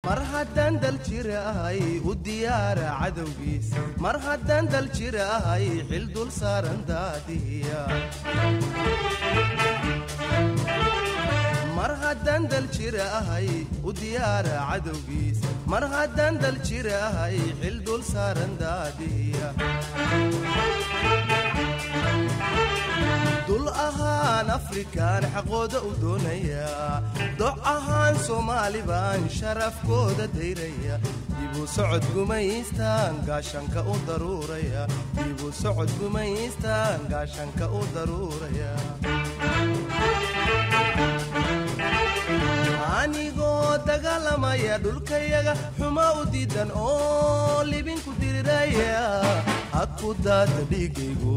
mar haddaan dal jir ahay u diyaara cadowgiis mar haddaan dal jir ahay xil dul saaran daadiya mar haddaan dal jir ahay u diyaara cadowgiis mar haddaan dal jir ahay xil dul saaran daadiya dul ahaan afrikaan xaqooda u doonaya doc ahaan soomaali baan sharafkooda dayraya dibu socod gumaystaan gaashanka u daruuraya dibu socod gumaystaan gaashanka u daruuraya anigoo dagaalamaya dhulkayaga xuma u diidan oo libinku diriraya hadku daata dhiigaygu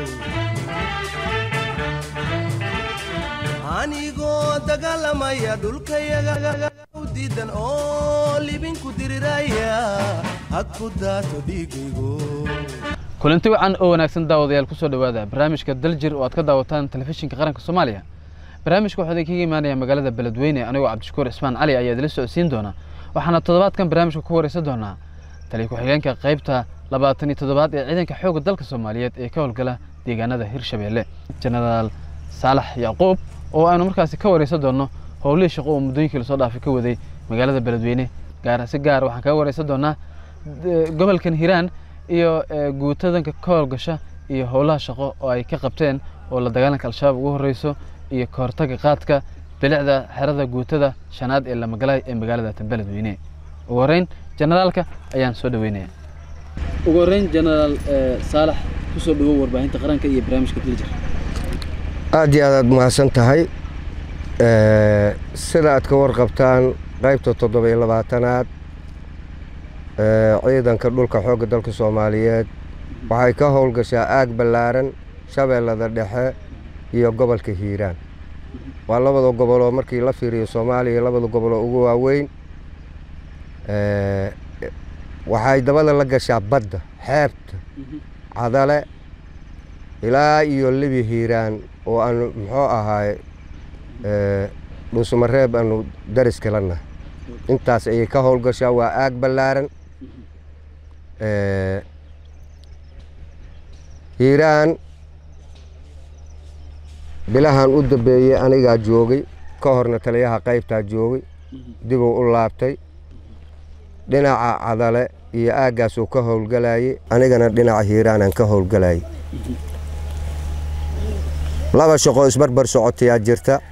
anigoo dagaalamaya dhulkayaga u diidan oo libinku diriraya hadku daato dhiigaygu kulanti wacan oo wanaagsan daawadayaal kusoo dhowaada barnaamijka daljir oo aad ka daawataan telefishinka qaranka soomaaliya barnaamijka waxaa idinkaga imaanaya magaalada beledweyne anigoo cabdishakuur cismaan cali ayaa idila socodsiin doona waxaana toddobaadkan barnaamijka ku wareysan doonaa taliya ku-xigeenka qaybta labaatan iyo toddobaad ee ciidanka xoogga dalka soomaaliyeed ee ka howlgala deegaanada hirshabeelle jenaraal saalax yacquub oo aanu markaasi ka wareysan doonno howlihii shaqo oo muddooyinkii lasoo dhaafay ka waday magaalada beledweyne gaar si gaar waxaan kaga wareysan doonaa gobolkan hiiraan iyo guutadanka ka howlgasha iyo howlaha shaqo oo ay ka qabteen oo la dagaalanka al-shabaab ugu horeyso iyo ka hortaga qaadka bilicda xerada guutada shanaad ee lamagalaay ee magaalada beledweyne ugu horeyn jenaraalka ayaan soo dhaweynaya ugu horeyn jenaraal saalax kusoo dhawow warbaahinta qaranka iyo barnaamijka diljir aad iyo aad aad mahadsan tahay sida aad ka warqabtaan qaybta toddoba-iyo labaatanaad ciidanka dhulka xoogga dalka soomaaliyeed waxay ka howlgashaa aag ballaaran shabeellada dhexe iyo gobolka hiiraan waa labada goboloo markii la fiiriyo soomaaliya labada goboloo ugu waaweyn waxay dabada la gashaa badda xeebta cadale ilaa iyo libi hiiraan oo aanu muxuu ahaay dhuusamareeb aanu daris kala nahay intaas ayay ka howlgashaa waa aag ballaaran hiiraan bilahan u dambeeyey anigaa joogay ka horna taliyaha qaybtaa joogay dibuu u laabtay dhinaca cadale iyo aaggaasuu ka howlgalayey anigana dhinaca hiiraanaan ka howlgalayay laba shaqoo isbarbar socotayaa jirta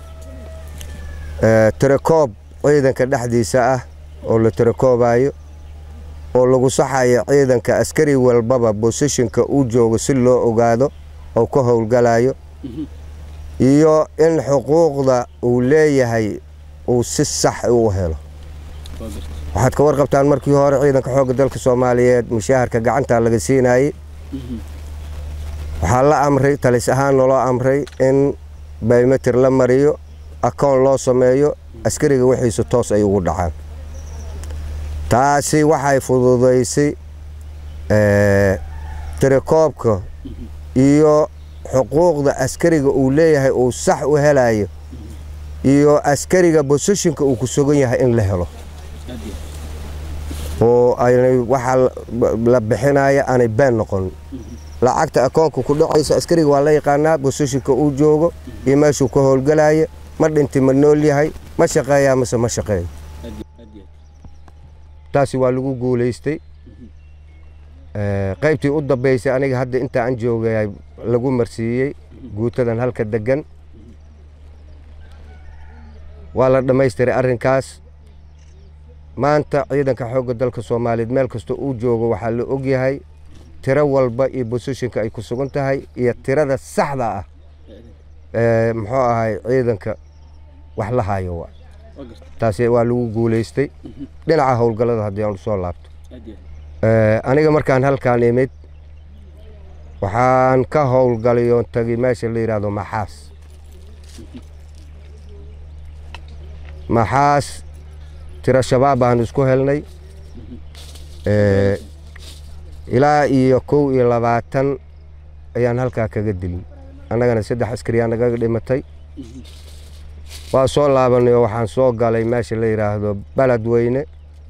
tirakoob ciidanka dhexdiisa ah oo la tirakoobayo oo lagu saxayo ciidanka askari walbaba bosishinka uu joogo si loo ogaado oo ka howlgalayo iyo in xuquuqda uu leeyahay uu si sax u helo waxaad ka warqabtaan markii hore ciidanka xoogga dalka soomaaliyeed mushaharka gacantaa laga siinayey waxaa la amray talis ahaan naloo amray in baymetir la mariyo akoon loo sameeyo askariga wixiisa toos ay ugu dhacaan taasi waxay fududaysay tirakoobka iyo xuquuqda askariga uu leeyahay uu sax u helayo iyo askariga bosishinka uu ku sugan yahay in la helo oo aynay waxaa la bixinaya aanay been noqon lacagta akoonka ku dhacaysa askariga waa la yaqaanaa bosishinka uu joogo iyo meeshuu ka howlgalaya ma dhinti ma nool yahay ma shaqeeyaa mase ma shaqeeyo taasi waa lagu guulaystay qaybtii u dambaysay aniga hadda inta aan joogay lagu marsiiyey guutadan halka degan waa la dhammaystiray arrinkaas maanta ciidanka xoogga dalka soomaaliyeed meel kasta uu joogo waxaa la ogyahay tiro walba iyo bosishinka ay ku sugan tahay iyo tirada saxda ah muxuu ahay ciidanka wax la hayo waa taasi waa lagu guulaystay dhinaca howlgallada haddii aan usoo laabto aniga markaan halkaan imid waxaan ka howlgalay oon tagay meesha la yidhaahdo maxaas maxaas tiro shabaab baan isku helnay ilaa iyo kow iyo labaatan ayaan halkaa kaga dilin annagana saddex askariyaa nagaga dhimatay waa soo laabanay oo waxaan soo galay meesha la yidhaahdo beledweyne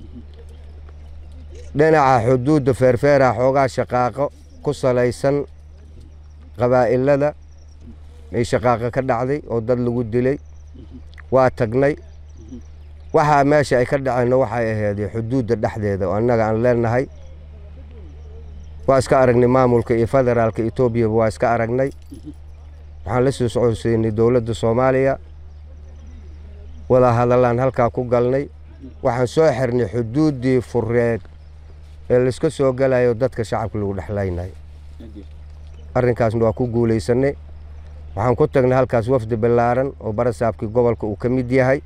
dhinaca xuduudda feerfeera xoogaa shaqaaqo ku salaysan qabaa'ilada ay shaqaaqo ka dhacday oo dad lagu dilay waa tagnay waxaa meesha ay ka dhaceenna waxay ahayd xuduudda dhexdeeda oo annaga aan leenahay waa iska aragnay maamulka iyo federaalka etoobiyaba waa iska aragnay waxaan la soo socodsiinay dowladda soomaaliya wada hadallaan halkaa ku galnay waxaan soo xirnay xuduuddii fureed ee laiska soo galayo dadka shacabka lagu dhexlaynayo arrinkaasna waa ku guulaysanay waxaan ku tagnay halkaas wafdi ballaaran oo barasaabkii gobolka uu ka mid yahay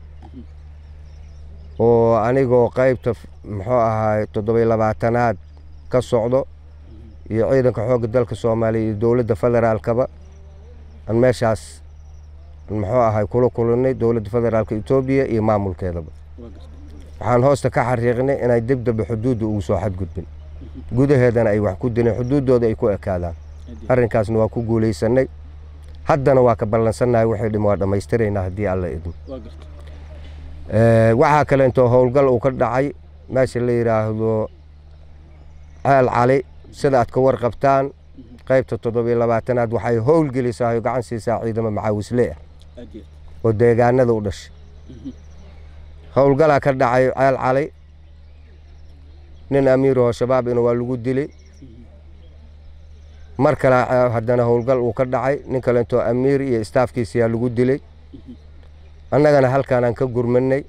oo anigoo qaybta muxuu ahaay toddobiy labaatanaad ka socdo iyo ciidanka xoogga dalka soomaaliya iyo dowladda federaalkaba aan meeshaas muxuu ahay kula kulanay dowladda federaalka etoobiya iyo maamulkeedaba waxaan hoosta ka xariiqnay inay dib dambe xuduudda ugu soo xadgudbin gudaheedana ay wax ku dileen xuduuddooda ay ku ekaadaan arrinkaasna waa ku guulaysanay haddana waa ka ballansannahay waxay dhim waa dhammaystiraynaa haddii alla idmo waxaa kale intoo howlgal uu ka dhacay meesha la yidhaahdo ceel cali sida aad ka warqabtaan qaybta toddobiyo labaatanaad waxay howlgelisaa oo gacan siisaa ciidamo macaawisle ah oo deegaanada u dhashay howlgalaa ka dhacay ceel cali nin amiirahoo shabaabina waa lagu dilay mar kale haddana howlgal uu ka dhacay nin kale intoo amiir iyo istaafkiisiyaa lagu dilay annagana halkaanaan ka gurmanay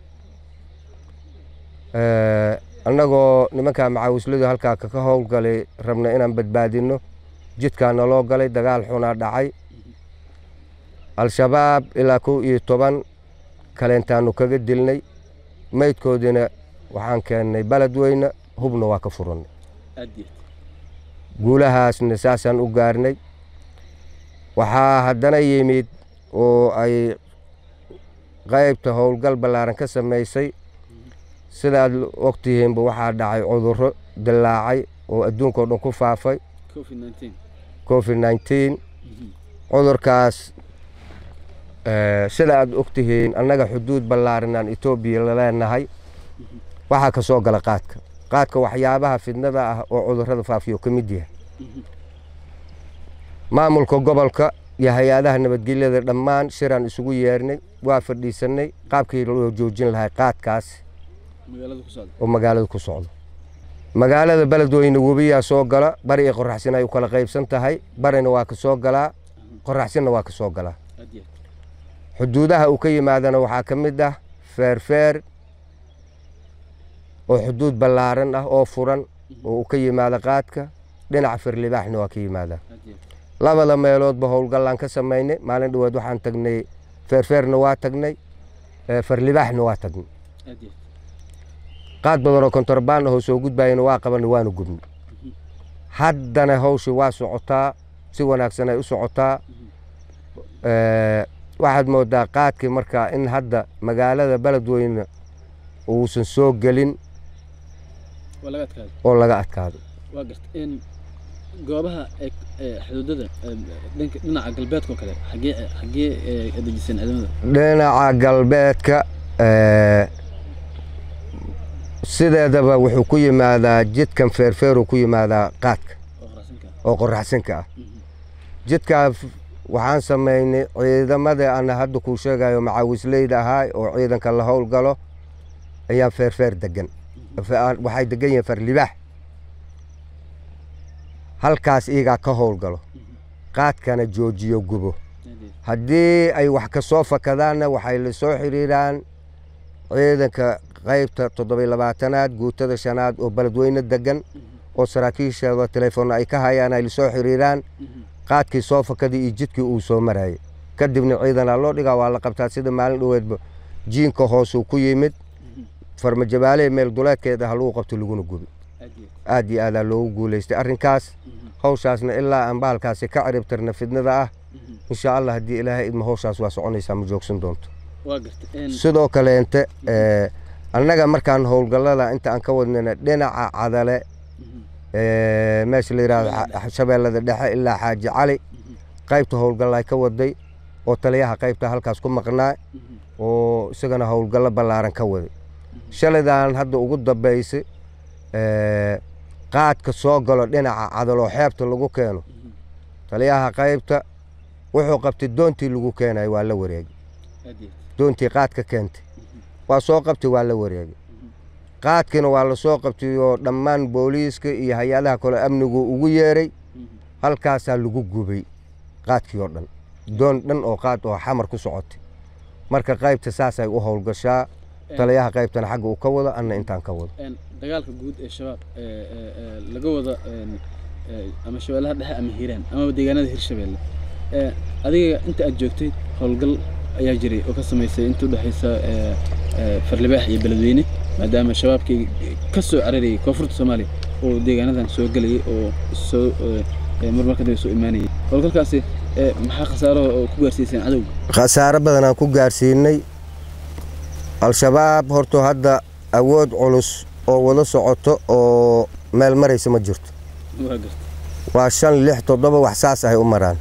annagoo nimankaa macaawisladu halkaa ka howlgalay rabna inaan badbaadinno jidkaa naloo galay dagaal xunaa dhacay al-shabaab ilaa kow iyo toban kalentaanu kaga dilnay maydkoodiina waxaan keennay beledweyne hubna waa ka furannay guulahaasna saasaan u gaarnay waxaa haddana yimid oo ay qaybta howlgal ballaaran ka samaysay sidaad ogtihiinba waxaa dhacay cudurro dillaacay oo adduunka o dhan ku faafay covid nneteen cudurkaas sida aad ogtihiin annaga xuduud ballaaran aan etoobiya laleenahay waxaa ka soo gala qaadka qaadka waxyaabaha fidnada ah oo cudurrada faafiyo ka mid yahay maamulka gobolka iyo hay-adaha nabadgelyada dhammaan shiraan isugu yeernay waa fadhiisanay qaabkii loo joojin lahay qaadkaas oo magaalada ku socdo magaalada beledweyne webiyaa soo gala bari iyo qoraxsin ay u kala qaybsan tahay barina waa ka soo galaa qoraxsinna waa ka soo galaa xuduudaha uu ka yimaadana waxaa ka mid ah feerfeer oo xuduud ballaaran ah oo furan oo uu ka yimaado qaadka dhinaca firlibaaxna waa ka yimaadaa labada meeloodba howlgallaan ka samaynay maalin dhaweed waxaan tagnay feerfeerna waa tagnay farlibaaxna waa tagnay qaad badan oo kontorbaan ahoo soo gudbayana waa qabanay waana gubnay haddana hawshii waa socotaa si wanaagsan ay u socotaa waxaad moodaa qaadkii markaa in hadda magaalada beledweyne uusan soo gelin oo laga adkaado goobaha xuduudada dhinaca galbeedka oo kale xagee xagee dejiseen ciidamada dhinaca galbeedka sideedaba wuxuu ku yimaadaa jidkan feerfeeruu ku yimaadaa qaadka oo qoraxsinka ah jidkaa waxaan samaynay ciidamada ana hadda kuu sheegayo macaawisleyda ahaa oo ciidanka la howlgalo ayaa feerfeer degan waxay degan yihiin farlibaax halkaas iyagaa ka howlgalo qaadkana joojiyo gubo haddii ay wax ka soo fakadaanna waxay la soo xiriiraan ciidanka qaybta toddobiy labaatanaad guutada shanaad oo beledweyne degan oo saraakiisheeda telefoonna ay ka hayaan ay lasoo xiriiraan qaadkii soo fakadii iyo jidkii uu soo marayay kadibna ciidanaa loo dhigaa waa la qabtaa sida maalin dhoweedba jiinka hoosuu ku yimid farmajabaalehe meel duleedkeeda ha lagu qabto laguna gubi aad iyo aadaa loogu guulaystay arrinkaas hawshaasna ilaa aan bahalkaasi ka ciribtirna fidnada ah insha allah haddii ilaahay idma hawshaas waa soconaysaa ma joogsan doonto sidoo kaleente annaga markaan howlgallada inta aan ka wadnayna dhinaca cadale meesha la yidhahdo shabeellada dhexe ilaa xaaji cali qaybta howlgalla ay ka waday oo taliyaha qaybta halkaas ku maqnaa oo isagana howlgallo ballaaran ka waday shalaydan hadda ugu dambaysay qaadka soo galo dhinaca cadaloo xeebta lagu keeno taliyaha qaybta wuxuu qabtay doontii lagu keenay waa la wareegay doontii qaadka keentay waa soo qabtay waa la wareegay qaadkiina waa la soo qabtay oo dhammaan booliiska iyo hay-adaha kale amnigu ugu yeeray halkaasaa lagu gubay qaadkii oo dhan doon dhan oo qaad oo xamar ku socotay marka qaybta saasay u howlgashaa taliyaha qaybtana xagga uu ka wado anna intaan ka wado dagaalka guud ee shabaab laga wada ama shabeellaha dhexe ama hiiraan amaba deegaanada hirshabeelle adiga inta aad joogtay howlgal ayaa jiray oo ka samaysay inta udhexaysa farlibaax iyo beledweyne maadaama shabaabkii ka soo cararayay koonfurta soomaaliya oo deegaanadan soo gelayay oo soo marmar kadib soo imaanayay howlgalkaasi maxaa khasaaro oo ku gaarsiiseen cadowga khasaaro badanaan ku gaarsiinay al-shabaab horto hadda awood culus oo wada socoto oo meel maraysa ma jirto waa garta waa shan lix toddoba wax saas ahay u maraan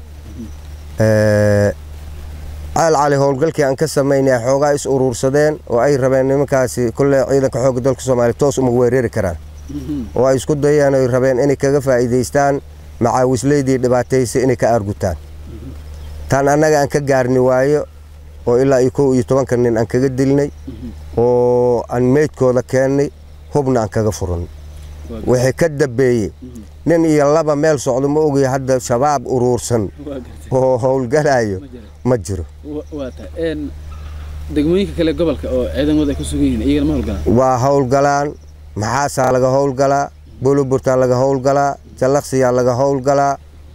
caal cali howlgalkii aan ka samaynay xoogaa is uruursadeen oo ay rabeen nimankaasi kulle ciidanka xoogga dalka soomaaliya toos uma weerari karaan oo ay isku dayeen oy rabeen inay kaga faa'iidaystaan macaawisleydii dhibaataysay inay ka aargutaan taan annaga aan ka gaarni waayo oo ilaa iyo kow iyo tobanka nin aan kaga dilnay oo aan meydkooda keennay hubna aan kaga furan wixii ka dambeeyey nin iyo laba meel socdo ma ogaya hadda shabaab uruursan waa garta oo howlgalayo ma jira ma jiro Wa- waa tahay een degmooyinka kale gobolka oo ciidamadu ay ku sugan yihiin iyagana ma howlgalaan waa howlgalaan maxaasaa laga howlgalaa buluburtaa laga howlgalaa jallaqsiyaa laga howlgalaa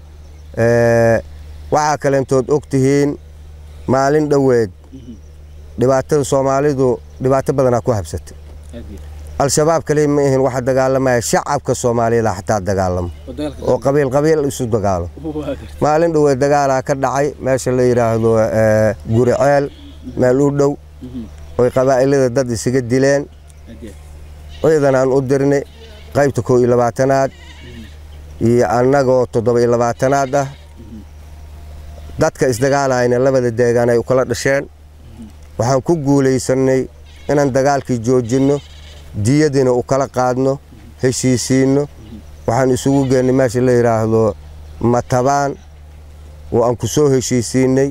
ee, waxaa kaleentood og tihiin maalin dhoweed dhibaatada soomaalidu dhibaato badanaa ku habsatay aad iyo al-shabaab kaliya ma ihin waxa dagaalamaya shacabka soomaaliyada xataa dagaalamo oo dagaalka oo qabiil qabiil isu dagaalo waa garta maalin dhoweed dagaalaa ka dhacay meesha la yidhaahdo ee, guriceel meel u dhow Mhm. oy qabaa'ilada dad isaga dileen aad iyo ciidan aan u dirnay qaybta koo iyo labaatanaad iyo annagoo toddoba iyo labaatanaad ah dadka isdagaalayna labada deegaan ay u kala dhasheen waxaan ku guulaysannay inaan dagaalkii joojinno diyadiina u kala qaadno heshiisiinno waxaan isugu geennay meesha la yidhaahdo matabaan oo aan ku soo heshiisiinnay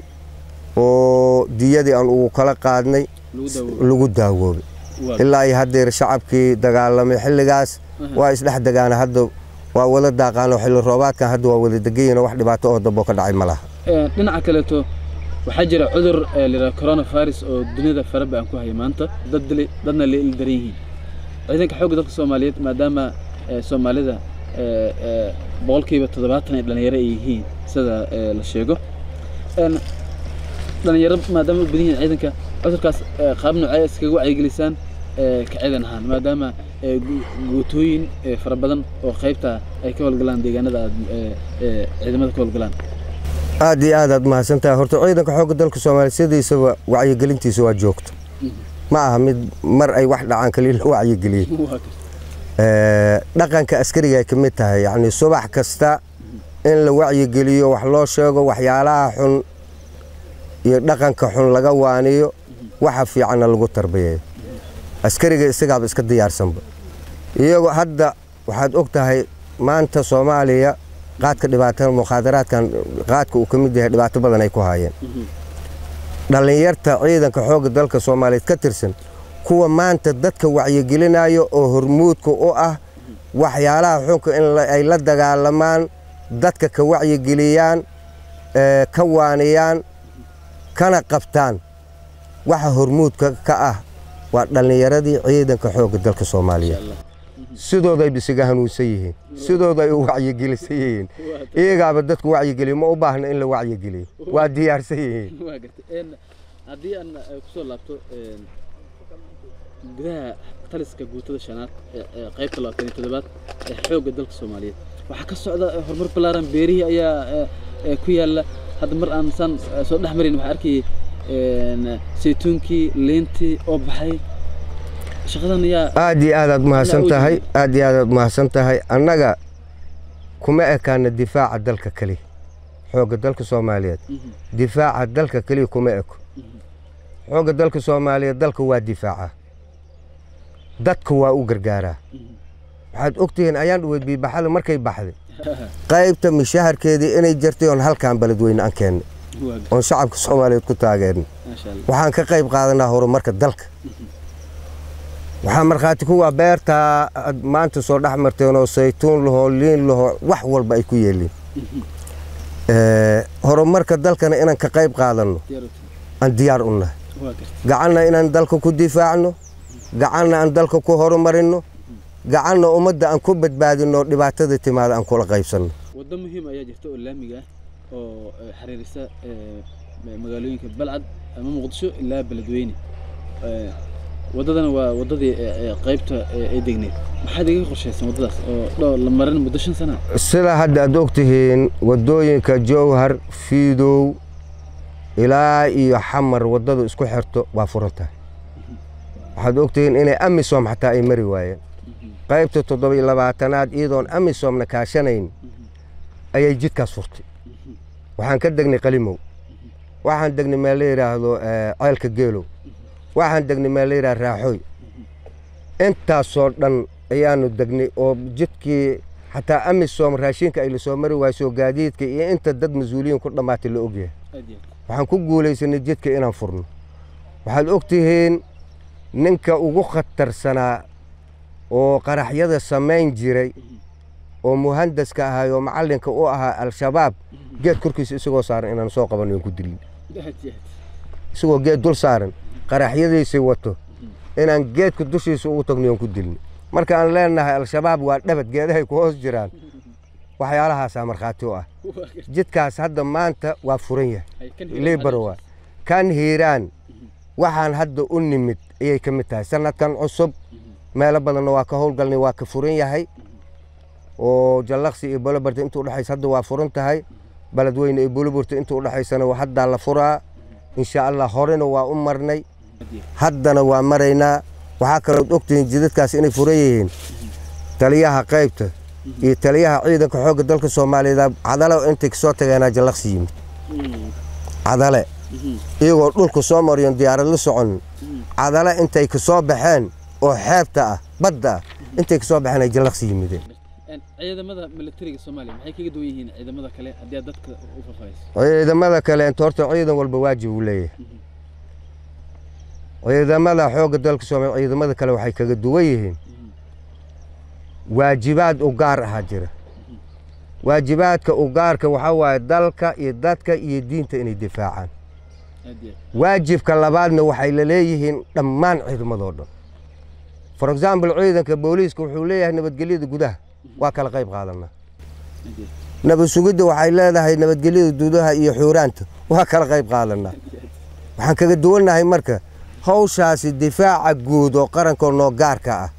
oo diyadii aan ugu kala qaadnay lagu daawo lagu daawoobay waa ilaa iyo haddeer shacabkii dagaalamay xilligaas waa isdhex degaana hadda waa wada daaqaano xilli roobaadkan hadda waa wada degayiin wax dhibaato oo dambo ka dhacay ma laha Ee, dhinaca kaleeto waxaa jira cudur ee la yidhaha coronavirus oo dunida faraba aan ku haya maanta dad dilay dadna la il daran yihiin ciidanka xoogga dalka soomaaliyeed maadaama ee, soomaalida ee, ee, boqolkiiba toddobaatan ay dhalinyaro ay yihiin sida ee, la sheego Een, dhalinyaro maadaama u badan yihiin ciidanka cudurkaas ee, qaab noocee iskaga wacyigelisaan ee, ka ciidan ahaan maadaama ee, gu- guutooyin ee, fara badan oo qaybta ay ka howlgalaan deegaanada aad ee, ee, ciidamada ka howlgalaan aad iyo aad aad mahadsan tahay horta ciidanka xoogga dalka soomaaliya sidiisaba wacyigelintiisa waa joogto ma aha mid mar ay wax dhacaan kaliya la wacyigeliyey waa garta Ee, dhaqanka askariga ay ka mid tahay yacni subax kasta in la wacyigeliyo wax loo sheego waxyaalaha xun iyo dhaqanka xun laga waaniyo waxa fiicanna lagu tarbiyeeyo askariga isagaaba iska diyaarsanba iyagoo hadda waxaad og tahay maanta soomaaliya qaadka dhibaatada mukhaadaraadkan qaadka uu ka mid yahay dhibaato badan ay ku haayeen dhallinyarta ciidanka xoogga dalka soomaaliyeed ka tirsan kuwa maanta dadka wacyigelinayo oo hormuudka u ah waxyaalaha xunka in la- ay la dagaalamaan dadka ka wacyigeliyaan ee, ka waaniyaan kana qabtaan waxa hormuudka ka ah waa dhallinyaradii ciidanka xoogga dalka soomaaliyeed sidooday bisiga hanuunsan yihiin sidooday u wacyigelisan yihiin iyagaaba dadku wacyigeliyo ma u baahna in la wacyigeliyo waa diyaarsan yihiin waa gartay een haddii aan eh, kusoo laabto een gudaha taliska guutada shanaad ee ee qaybta labaatan iyo toddobaad ee xoogga dalka soomaaliyeed waxaa ka socda eh, horumar ballaaran beerihii ayaa eh, eh, ku yaalla hadda mar aan saan eh, soo dhex marin waxaa arkayay een saytuunkii liintii oo baxay shaqadan ayaa aad iyo aad aad mahadsan tahay aad iyo aad aad mahadsan tahay annaga kuma ekaana difaaca dalka keliya xoogga dalka soomaaliyeed Mhm, difaaca dalka keliya kuma eko xoogga dalka soomaaliya dalka waa difaaca dadka waa u gargaaraa waxaad ogtihiin ayaan dhaweyd biibaxada markay baxday qaybta mishaharkeedii inay jirtay oon halkaan beledweyne aan keennay oon shacabka soomaaliyeed ku taageernay waxaan ka qayb qaadanaa horumarka dalka waxaa markhaati kuwa beertaa aad maanta soo dhex marteen oo saytuun lahoo liin lahoo wax walba ay ku yeeliin horumarka dalkana inaan ka qayb qaadanno aan diyaar u nahay gacanna inaan dalka ku difaacno gacanna aan dalka ku horumarinno gacanna ummadda aan ku badbaadinno dhibaatada timaada aan kula qaybsanno waddo muhiim ayaa jirta oo laamiga ah oo xiriirisa magaalooyinka balcad ama muqdisho ilaa beledweyne waddadana waa waddadii qaybta ay degneed maxaad iga qorshaysan waddadaas oo dhowr la marin muddo shan sana sida hadda aad ogtihiin waddooyinka jowhar fiidow ilaa iyo xamar waddadu isku xirto waa furan tahay waxaad ogtihiin inay amisom xataa ay mari waayeen qaybta toddoba iyo labaatanaad iyadoon amisomna kaashanayn ayay jidkaas furtay waxaan ka degnay qalimow waxaan degnay meel la yidhaahdo ceelka geelow waxaan degnay meel la yidhahdo raaxooy intaasoo dhan ayaanu degnay oo jidkii xataa amisom raashinka ay lasoo mari waayso gaadiidka iyo inta dad mas-uuliyiin ku dhammaatay la ogyahay waxaan ku guulaysanay jidka inaan furno waxaad ogtihiin ninka ugu khatarsanaa oo qaraxyada samayn jiray oo muhandaska ahay oo macallinka u ahaa al-shabaab geed korkiisa isagoo saaran inaan soo qabanno ku dilin isagoo geed dul saaran qaraxyadiisii wato inaan geedka dushiisa ugu tagno ku dilin marka aan leenahay al-shabaab waa dhabad geedahay ku hoos jiraan waxyaalahaasaa markhaati u ah jidkaas hadda maanta waa furan yahay libarowa kan hiiraan waxaan hadda u nimid ayay ka mid tahay sanadkan cusub meelo badanna waa ka howlgalnay waa ka furan yahay oo jallaqsi iyo bolobarta inta udhexaysa hadda waa furan tahay beledweyne iyo bolobarta inta udhexaysana haddaa la furaa insha allah horena waa u marnay haddana waa maraynaa waxaa kalood ogtihiin jidadkaas inay furan yihiin taliyaha qaybta iyo taliyaha ciidanka xoogga dalka soomaaliyeed cadale intay kasoo tageenaa jallaqsi yimid cadale iyagoo dhulka soo mariyon diyaarad la socon cadale intay kasoo baxeen oo xeebta ah badda ah intay kasoo baxeen ay jallaqsi yimideen ciidamada militariga soomaaliya maxay kaga duwan yihiin ciidamada kale haddii aad dadka u faahfaahayso ciidamada kale inta horta ciidan walba waajib uu leeyahay ciidamada xoogga dalka soomaaliya ciidamada kale waxay kaga duwan yihiin waajibaad u gaar ahaa jira waajibaadka u gaarka waxaa waaye dalka iyo dadka iyo diinta inay difaacaan waajibka labaadna waxay la leeyihiin dhammaan ciidamadoo dhan for example ciidanka booliiska wuxuu leeyahay nabadgelyada gudaha waa kala qayb qaadanaa nabad sugidda waxay leedahay nabadgelyada gudaha iyo xuuraanta waa kala qayb qaadanaa waxaan kaga duwannahay marka hawshaasi difaaca guud oo qarankoo noo gaarka ah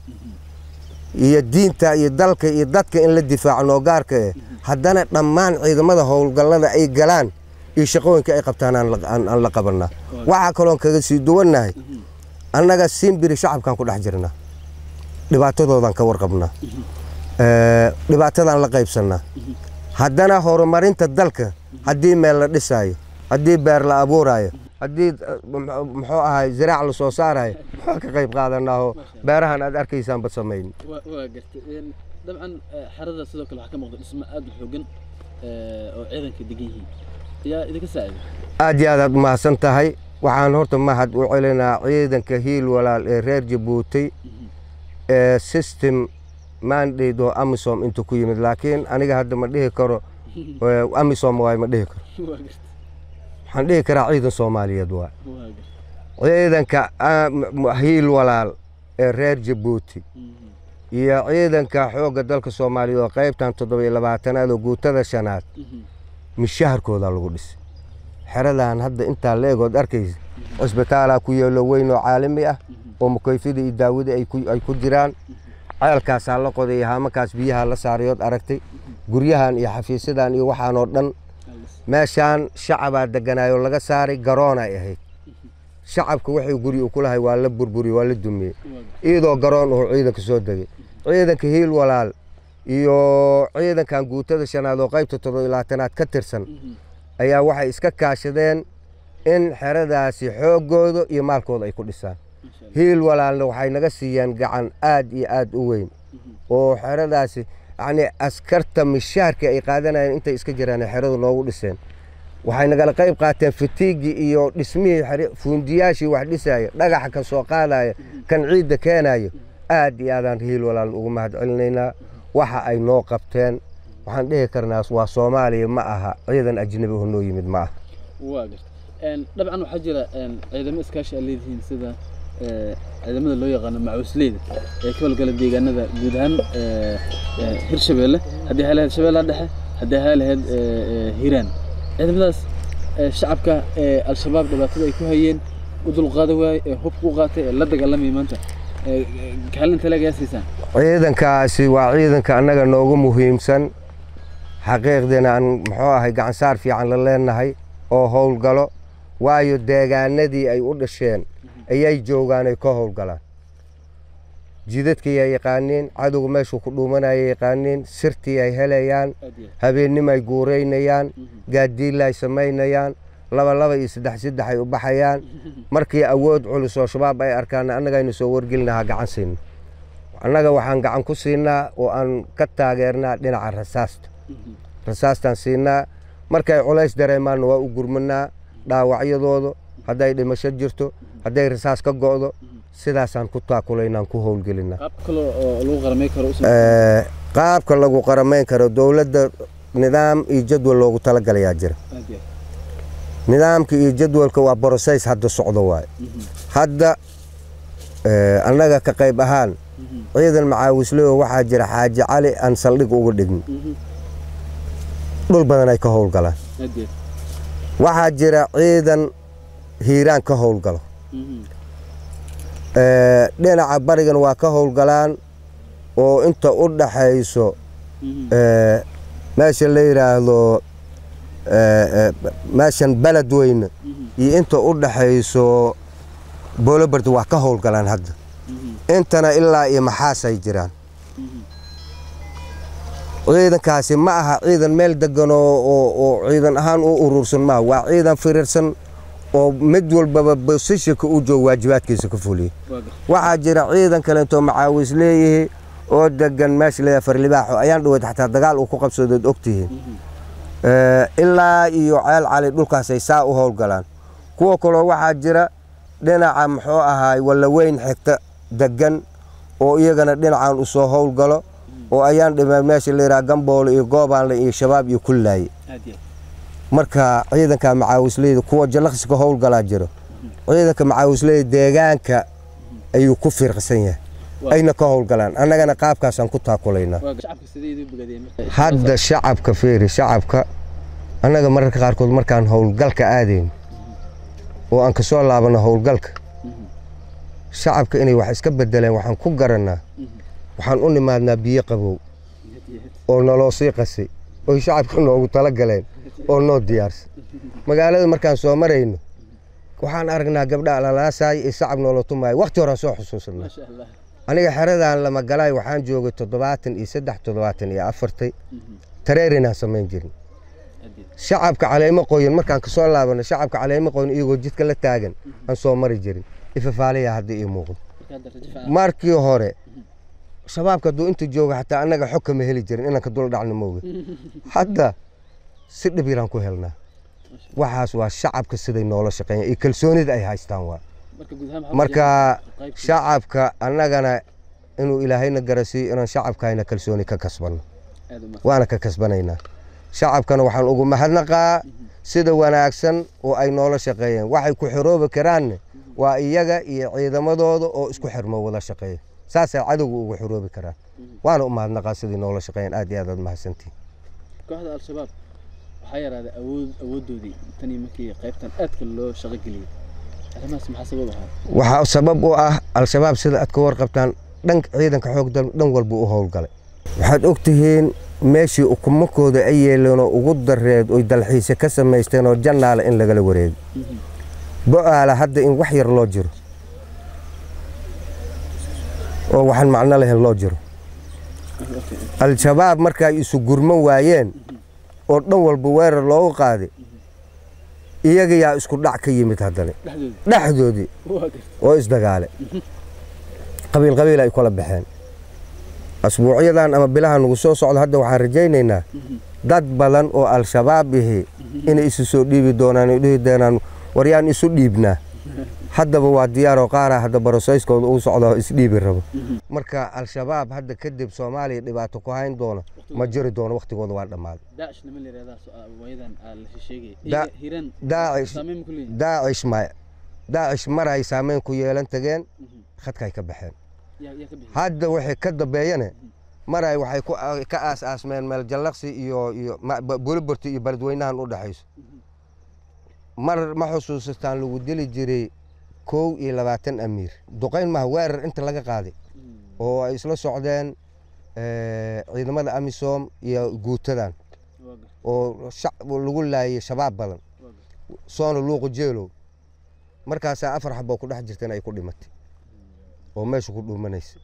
iyo diinta iyo dalka iyo dadka in la difaaco noo gaarka eh haddana dhammaan ciidamada howlgallada ay galaan iyo shaqooyinka ay qabtaan aan la qabanaa waxaa kaloon kaga sii duwannahay annaga simbiri shacabkaan ku dhex jirnaa dhibaatadoodan ka warqabnaa dhibaatadaan la qaybsannaa haddana horumarinta dalka haddii meel la dhisaayo haddii beer la abuuraayo haddii muxuu ahay ziraac la soo saarayo waa ka qayb qaadanaaho beerahan aad arkaysaan bad samayn waa gartay dabcan xerada sidoo kale waxaa ka muuqda dhismo aad u xoogan oo ciidanka degan yihiin yaa idinka saacida aad iyo aad aad umahadsan tahay waxaan horta mahad u celinaa ciidanka hiil walaal ee reer jabuuti ee system mandate oo amisom inta ku yimid laakiin aniga hadda ma dhihi karo amisom waay ma dhihi karo waxaan dhihi karaa ciidan soomaaliyeed waay ciidanka hiil walaal ee reer jabuuti iyo ciidanka xoogga dalka soomaaliyeed oo qaybtan toddoba iyo labaatanaad oo guutada shanaad mishaharkoodaa lagu dhisay xeradan hadda intaa leegood arkaysa cisbitaalaa ku yeelo weyn oo caalami ah oo mukayfida iyo daawada ay ku jiraan ceelkaasaa la qoday haamakaas biyaha la saarayood aragtay guryahan iyo xafiisyadan iyo waxaan oo dhan meeshaan shacabaa deganaayoo laga saaray garoonay ahayd shacabka waxay guri u ku lahay waa la burburiyey waa la dumiyey iyadoo garoon uu ciidanka soo degay ciidanka hiil walaal iyo ciidankan guutada shanaad oo qaybta toddoba iyo labaatanaad ka tirsan ayaa waxay iska kaashadeen in xeradaasi xooggooda iyo maalkooda ay ku dhisaan hiil walaalna waxay naga siiyeen gacan aad iyo aad u weyn oo xeradaasi yacnii askarta mishaarkii ay qaadanayeen intay iska jiraan xeradu noogu dhiseen waxay nagala qayb qaateen fitiigii iyo dhismihii xere- fuundiyaashii wax dhisaya dhagaxa ka soo qaadaya kan ciidda keenayo aad iyo aadaan hiil walaalna ugu mahad celinaynaa waxa ay noo qabteen waxaan dhihi karnaa waa soomaaliya ma aha ciidan ajnabi oo noo yimid ma aha waa garta dabcan waxaa jira ciidamo iskaashi aad leedihiin sida ciidamada loo yaqaano macuusleyda ee ka howlgala deegaanada guud ahaan hirshabeelle haddii hay lahayd shabeellaha dhexe haddii hay lahayd hiiraan ciidamadaas shacabka ee al-shabaab dhibaatada ay ku hayeen u dulqaada waaye ee hubka u qaatay ee la dagaalamaya maanta kaalinta leegayaa siisaan ciidankaasi waa ciidanka annaga noogu muhiimsan xaqiiqdiina aan muxuu ahay gacansaar fiican la leenahay oo howlgalo waayo deegaanadii ay u dhasheen ayay joogaan ay ka howlgalaan jidadkii ay yaqaaniin cadowga meeshuu ku dhuumanaya yaqaaniin sirtii ay helayaan aad iyo habeenimo ay guuraynayaan gaadiilla ay samaynayaan laba laba iyo saddex saddex ay u baxayaan markii awood culus oo shabaab ay arkaan annagaynu soo wargelinahaa gacan siina annaga waxaan gacan ku siinaa oo aan ka taageernaa dhinaca rasaasta rasaastaan siinaa markay culays dareemaanna waa u gurmanaa dhaawacyadooda hadday dhimasho jirto hadday rasaas ka go'do sidaasaan ku taakulaynaan ku howlgelinaa qaab kale oo lagu qaramay karo u Eh, qaabka lagu qaramayn karo dowladda nidaam iyo jadwal loogu talagalayaa jira aad iyo nidaamka iyo jadwalka waa broses hadda socdo waaye hadda eh, annaga ka qayb ahaan ciidan macaawisleo waxaa jira xaaji cali aan saldhig uga dhigin dhul badan ay ka howlgalaan aad iyo waxaa jira ciidan hiiraan ka howlgalo Eh, dhinaca barigan waa ka howlgalaan oo inta u dhaxayso eh, meesha la yidhaahdo eh, eh, meeshan beled weyne iyo inta u dhaxayso boolobard waa ka howlgalaan hadda intana ilaa iyo maxaasay jiraan ciidankaasi ma aha ciidan meel degan oo oo- oo ciidan ahaan u urursan maaha waa ciidan firirsan oo mid walbaba bosishanka u joogo waajibaadkiisa ka fuliya waa garta waxaa jira ciidan kaleentoo macaawis leeyihi oo degan meesha leeyahay farlibaaxo ayaan dhaweyd xataa dagaal uu ku qabsadood ogtihiin Eh, ilaa iyo ceel cali dhulkaasay saa u howlgalaan kuwa kaloo waxaa jira dhinaca muxuu ahaay wallaweyn xigta degan oo iyagana dhinacan u soo howlgalo oo ayaan dhimay meesha la yidhaha gamboole iyo goobaanle iyo shabaab iyo kullaaye aad iyo marka ciidanka macaawisleyda kuwa jallaqsiga howlgalaa jiro ciidanka macaawisleyda deegaanka ayuu ku fiirqsan yahay ayna ka howlgalaan annagana qaabkaasaan ku taakulaynaa waa garta shacabka sidee idin bogaadiyeen marka hadda shacabka fiiri shacabka annaga mararka qaarkood markaan howlgalka aadayn oo aan kasoo laabano howlgalka shacabka inay wax iska bedeleen waxaan ku garannaa waxaan u nimaadnaa biyo qabow oo naloo sii qasay oy shacabka noogu tala galeen oo noo diyaarsan magaalada markaan soo marayno waxaan aragnaa gabdha alalaasaay iyo shacab noola tumaayo waqti horaan soo xusuusanaa maasha allah aniga xeradan lama galay waxaan joogay toddobaatan iyo saddex toddobaatan iyo afartay tareerinaan samayn jirin aad iyo shacabka caleemo qoyan markaan kasoo laabano shacabka caleemo qoyan iyagoo jidka la taagan aan soo mari jirin ifafaalayaa hadda ii muuqdo marka hadda rajo fiican markii hore shabaabka hadduu inta jooga xataa annaga xog kama heli jirin inaan ka dul dhacno mooga hadda si dhib yaraan ku helnaa waxaas waa shacabka siday noola shaqeeyaan iyo kalsoonida ay haystaan waa marka guud ahaan maxaa marka qaybta- shacabka annagana inuu ilaahayna garasiiyo inaan shacabkayna kalsooni ka kasbanno aad u mahadsan waana ka kasbanaynaa shacabkana waxaan ugu mahadnaqaa sida wanaagsan oo ay noola shaqeeyeen waxay ku xiroobi karaanne waa iyaga iyo ciidamadooda oo isku xirmo wada shaqeeya saasay cadowga ugu xiroobi karaan waana u mahadnaqaa sidii noola shaqeeyeen aad iyo aad aad mahadsantihin kooxda al-shabaab waxaa yaraaday awood awooddoodii tanii markii qaybtan aadka loo shaqo geliyey arrimahaas maxaa sabab ahaa waxaa sabab u ah al-shabaab sida aad ka warqabtaan dhan ciidanka xoog dal dhan walba u howlgalay waxaad ogtihiin meeshii ukumakooda ay yeeleenoo ugu dareed oy dalxiise ka samaysteen oo jannaale in lagala wareego bo'aala hadda in wax yar loo jiro oo waxaan macno lahayn loo jiro al-shabaab marka ay isu gurman waayeen oo dhan walba weerar loogu qaaday iyaga yaa isku dhac ka yimid haddana dhexdooda dhexdoodii waa gartay oo isdagaale qabiil qabiil ay kala baxeen asbuucyadan ama bilaha nagu soo socdo hadda waxaan rajaynaynaa dad badan oo al-shabaab ihi inay isu soo dhiibi doonaan ay dhihi doonaan waryaan isu dhiibnaa haddaba waa diyaaroo qaara hadda barosayskooda uu socdo oo isdhiibi rabo marka al-shabaab hadda kadib soomaaliya dhibaato ku hayn doono ma jiri doono wakhtigooda waa dhammaaday daacish nima la yidhahdaa waayadan la sheegay Da- hiiraan daacish saameyn ma ku leeyihin daacish maya daacish mar ay saameyn ku yeelan tageen khadkay ka baxeen yaa yaa ka bixi hadda waxay ka dambeeyane mar ay waxay ku ka aas-aasmeen meel jallaqsi iyo iyo ma- ba- buliburti iyo beledweynahan u dhexayso mar ma xusuusataan lagu dili jiray kow iyo labaatan amiir duqayn maha weerar inta laga qaaday oo ay isla socdeen eh, ciidamada amisom iyo guutadan waa gartay oo shac- lagu laayay shabaab badan waa gartay soona luuqu jeelow markaasaa afar xaboo ku dhex jirtan ay ku dhimatay oo meesha ku dhuumanaysa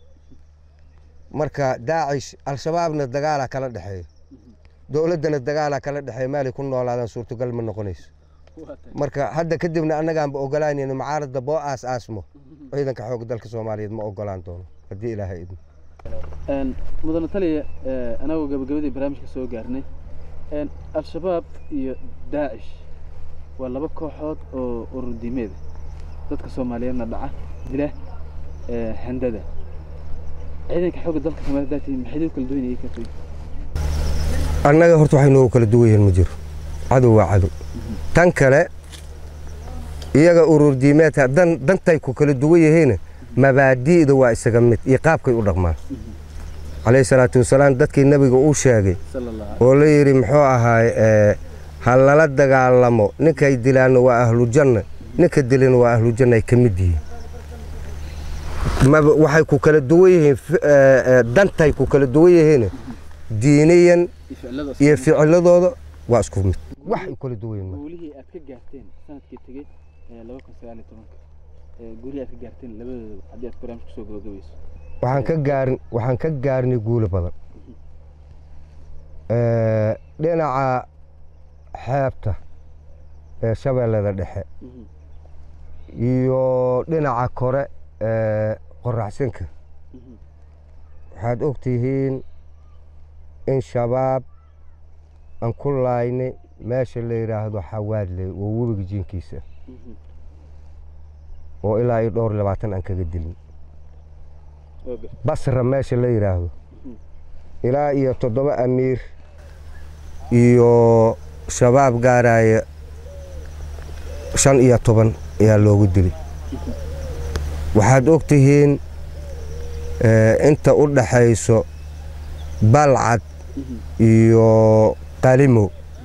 marka daacish al-shabaabna dagaalaa kala dhexeeya dowladdana dagaalaa kala dhexeeya meelay ku noolaadaan suurtagal ma noqonayso waa tahay marka hadda kadibna annagaanba ogolaanayno mucaaradda boo aas aasmo ciidanka xoogga dalka soomaaliyeed ma ogolaan doono haddii ilaahay idmo Een, mudane taliya ee, anagoo gabagabadii barnaamijka soo gaarnay een, al-shabaab iyo daacish waa laba kooxood oo urur diimeed ah. dadka soomaaliyeedna dhaca dila ee, handada ciidanka xoogga dalka soomaaliyeed haddaad tihiin maxay u kala duwan yihiin kartay annaga horta waxay noogu kala duwan yihiin ma jiro cadow waa cadow tan kale iyaga urur diimeedka dan dantay ku kala duwan yihiin mabaadi'da waa isaga mid iyo qaabkay u dhaqmaan calayhi salaatu wasalaam dadkii nebiga uu sheegay sala allah oo la yidhi muxuu ahaay eh, ha lala dagaalamo ninkay dilaanna waa ahlu janna ninka dilana waa ahlu janna ay ka mid yihiin maba waxay ku kala duwan yihiin fi- eh, eh, dantay ku kala duwan yihiin diiniyan iyo ficilada iyo ficiladooda waa isku mid wax ay kala duwan yihiin guulihii aad ka gaarteen sanadkii tegey ee laba kun sagaal iyo tobanka ee guulihii aad ka gaarteen labadooda haddii aad barnaamij kusoo gabagabayso waxaan ka gaarin waxaan ka gaarnay guulo badan Eh, dhinaca xeebta ee shabeellada dhexe iyo dhinaca kore ee qoraxsinka waxaad og tihiin in shabaab aan ku laaynay meesha la yidhaahdo xawaadley oo webiga jiinkiisa oo ilaa iyo dhowr iyo labaatan aan kaga dilin waa gartay basra meesha la yidhaahdo ilaa iyo toddoba amiir iyo shabaab gaaraya shan iyo toban ayaa loogu dilay waxaad og tihiin eh, inta u dhaxayso balcad iyo qalimow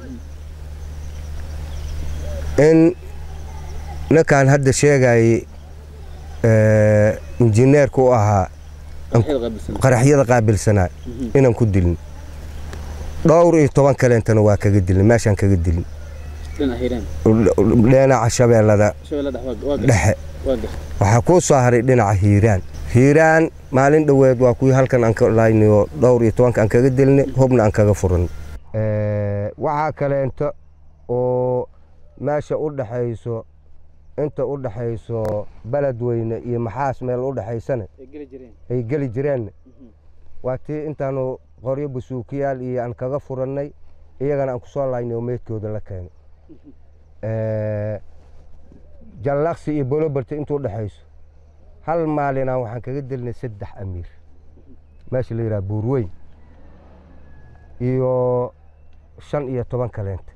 in ninkan hadda sheegayay eh, injineerka u ahaa Waxyaad qaabilsan qaraxyada qaabilsanaa inaan ku dilin dhowr iyo toban kaleentana waa kaga dilin meeshaan kaga dilin dhinaca hiiraan dhinaca shabeellada shabeella dhex waa waa gartay dhexe waa gartay waxaa kuu soo haray dhinaca hiiraan hiiraan maalin dhoweed waa kuwii halkan aan ka laaynayo dhowr iyo tobanka aan kaga dilnay hubna aan kaga furan waxaa kaleento oo meesha u dhaxayso inta u dhaxayso beledweyne iyo maxaas meel u dhaxaysana ay geli jireen ay geli jireen waa tii intaanu qoryo basuukiyaal iyo aan kaga furannay iyagana aan ku soo laaynay oo meydkooda la keenay jallaqsi iyo bolobarti intuu dhexayso hal maalinaa waxaan kaga dilnay saddex amiir meesha la yidhaha buurweyn iyo shan iyo toban kaleenta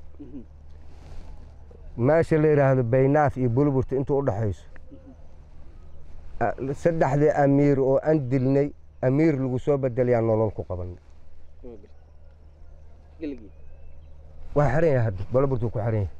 meesha la yidhaahdo baynaaf iyo bolobarti intuu u dhexayso a- saddexdii amiir oo aan dilnay amiir lagu soo bedelayaa nolol ku qabanay waa gartay geligii waa xiran yahay hadda bolobartuu ku xiran yahay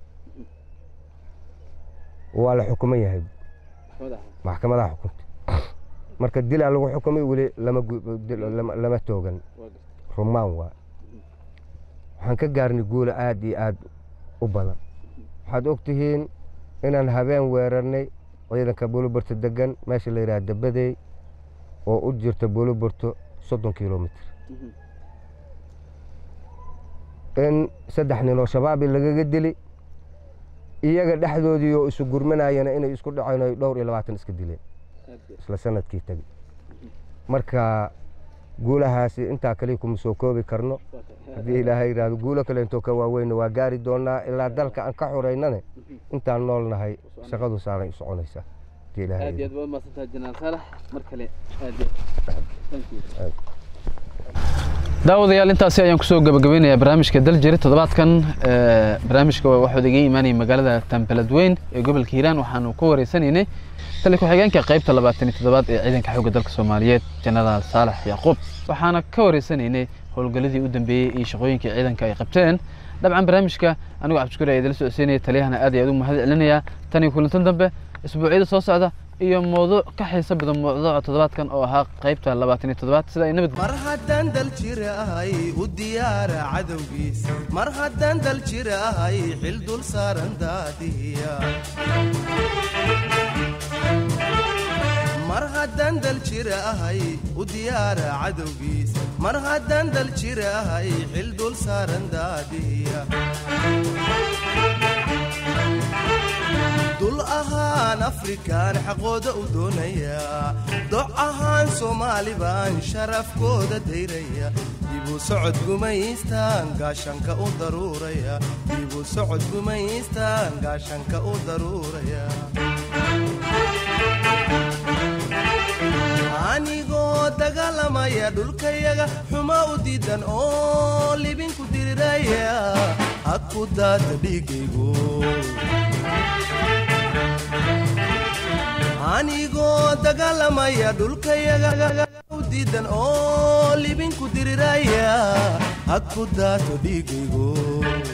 waa la xukuman yahay maxkamada ahaa maxkamadaha xukuntay marka dilaa lagu xukumay weli lama gu- dil- lama- lama toogan waa gartay rumaan waa waxaan ka gaarnay guulo aad iyo aad u badan waxaad og tihiin inaan habeen weerarnay ciidanka buluburta degan meesha la yidhaha dabadey oo u jirta buluburto soddon kilomitr in saddex nin oo shabaabi lagaga dili iyaga dhexdoodii oo isu gurmanayana inay isku dhaceen ay dhowr iyo labaatan iska dileen isla sanadkii tegi marka guulahaasi intaa kaliya kuma soo koobi karno haddii ilaahay yidhaahdo guulo kale intoo ka waaweynna waa gaari doonaa ilaa dalka aan ka xoreynane intaan nool nahay shaqadu saaray u soconaysaa haddii ilaahay aad iyo yidhaahdo. aad baad mahadsantahay jenaraal saalax mar kale aad iyo thank you daawadayaal intaasi ayaan kusoo gabagabeynayaa barnaamijka daljiri toddobaadkan ee, barnaamijka waxaa iga imaanayay magaalada tambeledweyn ee gobolka hiiraan waxaanu ku wareysanaynay tali ku-xigeenka qaybta labaatan iyo toddobaad ee ciidanka xoogga dalka soomaaliyeed jenaraal saalax yacquub waxaana ka wareysanaynay howlgalladii u dambeeyey iyo shaqooyinkii ciidanka ay qabteen dabcan barnaamijka anigoo cabdishukuur ayaa idila socodsiinaya taliyahana aad iyo aad u mahad celinayaa tan iyo kulantan dambe isbuucyada soo socda iyo mowduuc ka xiiso badan mowduuca toddobaadkan oo ahaa qaybta labaatan iyo toddobaad sida ay nabad mar haddaan dal jir ahay u diyaara cadowgiis mar haddaan dal jir ahay xil dul saaran daadiya mar haddaan dal jir ahay u diyaara cadowgiis mar haddaan dal jir ahay xil dul saaran daadiya dul ahaan afrikaan xaqooda u doonayaa doc ahaan soomaali baan sharafkooda dayraya dibu socod gumaystaan gaashanka u daruuraya dibu socod gumaystaan gaashanka u daruuraya anigoo dagaalamaya dhulkayaga xuma u diidan oo libinku diriraya ha ku daata dhiigaygu anigoo dagaalamaya dhulkayaga u diidan oo libinku diriraya ha ku daato dhiigaygu